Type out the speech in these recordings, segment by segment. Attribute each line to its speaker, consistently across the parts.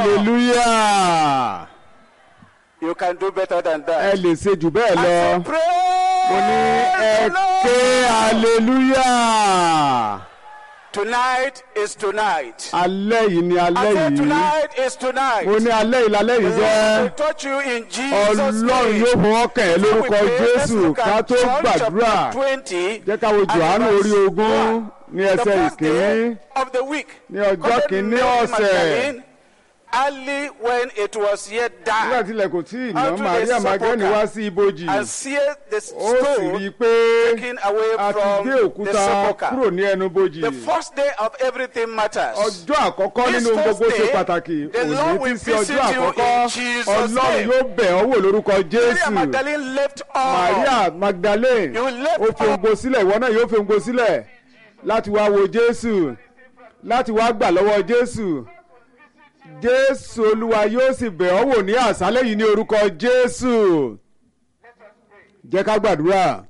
Speaker 1: hallelujah
Speaker 2: You can do better than
Speaker 1: ẹ
Speaker 2: that.
Speaker 1: lè ṣe jù bẹ́ẹ̀
Speaker 2: I
Speaker 1: lọ
Speaker 2: say,
Speaker 1: mo ní ẹ
Speaker 2: Praise the
Speaker 1: ké
Speaker 2: Lord.
Speaker 1: hallelujah
Speaker 2: Tonight is tonight.
Speaker 1: alẹ́ yìí ni
Speaker 2: I
Speaker 1: alẹ́
Speaker 2: say
Speaker 1: yìí
Speaker 2: tonight is tonight.
Speaker 1: mo ní alẹ́ yìí lálẹ́ yìí
Speaker 2: The Lord
Speaker 1: jẹ́
Speaker 2: will touch you in Jesus'
Speaker 1: ọlọ́run
Speaker 2: name.
Speaker 1: yóò fọwọ́ kàn ẹ́
Speaker 2: Before we
Speaker 1: lórúkọ
Speaker 2: pray, let's
Speaker 1: jésù
Speaker 2: look
Speaker 1: ká
Speaker 2: at
Speaker 1: tó
Speaker 2: John
Speaker 1: gbàdúrà
Speaker 2: chapter 20
Speaker 1: jẹ́ ká wo
Speaker 2: and
Speaker 1: johannu
Speaker 2: verse
Speaker 1: orí ogún
Speaker 2: one.
Speaker 1: ní
Speaker 2: The
Speaker 1: ẹsẹ̀
Speaker 2: first
Speaker 1: ìkíní
Speaker 2: day of the week.
Speaker 1: ní ọjọ́
Speaker 2: According to
Speaker 1: kìíní
Speaker 2: Mary
Speaker 1: ọ̀sẹ̀
Speaker 2: Magdalene, Early when it was yet
Speaker 1: nígbà
Speaker 2: dark,
Speaker 1: tí ilẹ̀ kò tí ì ná
Speaker 2: Unto the
Speaker 1: maria magdalene
Speaker 2: sepulchre.
Speaker 1: wá sí ibojì
Speaker 2: and seeth the
Speaker 1: ó sì rí i
Speaker 2: stone
Speaker 1: pé
Speaker 2: taken away
Speaker 1: a ti
Speaker 2: from
Speaker 1: gbé
Speaker 2: the
Speaker 1: òkúta
Speaker 2: sepulchre.
Speaker 1: kúrò ní ẹnu bojì
Speaker 2: The first day of everything matters.
Speaker 1: ọjọ́ àkọ́kọ́
Speaker 2: This
Speaker 1: nínú
Speaker 2: first
Speaker 1: gbogbo ṣe
Speaker 2: day,
Speaker 1: pàtàkì
Speaker 2: the
Speaker 1: òní
Speaker 2: Lord
Speaker 1: tí
Speaker 2: will
Speaker 1: í ṣe ọjọ́
Speaker 2: visit you
Speaker 1: àkọ́kọ́
Speaker 2: in Jesus'
Speaker 1: ọlọ́run
Speaker 2: name.
Speaker 1: yóò bẹ̀ ọ́ wò lórúkọ
Speaker 2: Maria
Speaker 1: jésù
Speaker 2: Magdalene left all.
Speaker 1: maria magdalene
Speaker 2: You left
Speaker 1: ó fi ohun sílẹ̀ ìwọ náà yóò fi ohun sílẹ̀ láti wá wo jésù láti wá gbà lọ́wọ́ jésù jésù olúwa yóò sì bẹ̀ ọ́ wò ní àṣálẹ́ yìí ní orúkọ jésù jẹ́ ká gbàdúrà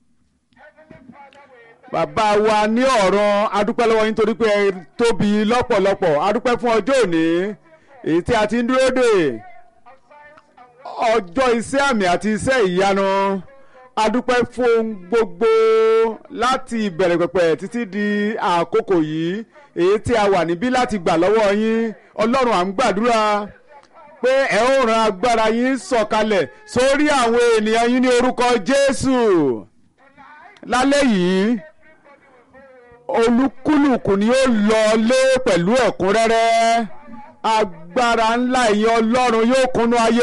Speaker 1: bàbá wa ní ọ̀run adúpẹ́ lọ́wọ́ yín torí pé ẹ tóbi lọ́pọ̀lọpọ̀ adúpẹ́ fún ọjọ́ òní èyí tí a ti ń dúró dè ọjọ́ iṣẹ́ àmì àti iṣẹ́ ìyanu adúpẹ́ fún ohun gbogbo láti ìbẹ̀rẹ̀ pẹ̀pẹ̀ títí di àkókò yìí èyí tí a wà níbí láti gbà lọ́wọ́ yín ọlọ́run à ń gbàdúrà pé ẹ ó ran agbára yín sọ̀kalẹ̀ sórí àwọn ènìyàn yín ní orúkọ jésù lálẹ́ yìí olúkúlùkù ni ó lọ lé pẹ̀lú ẹ̀kúnrẹ́rẹ́ agbára ńlá ìyẹn ọlọ́run yóò kúnnú ayé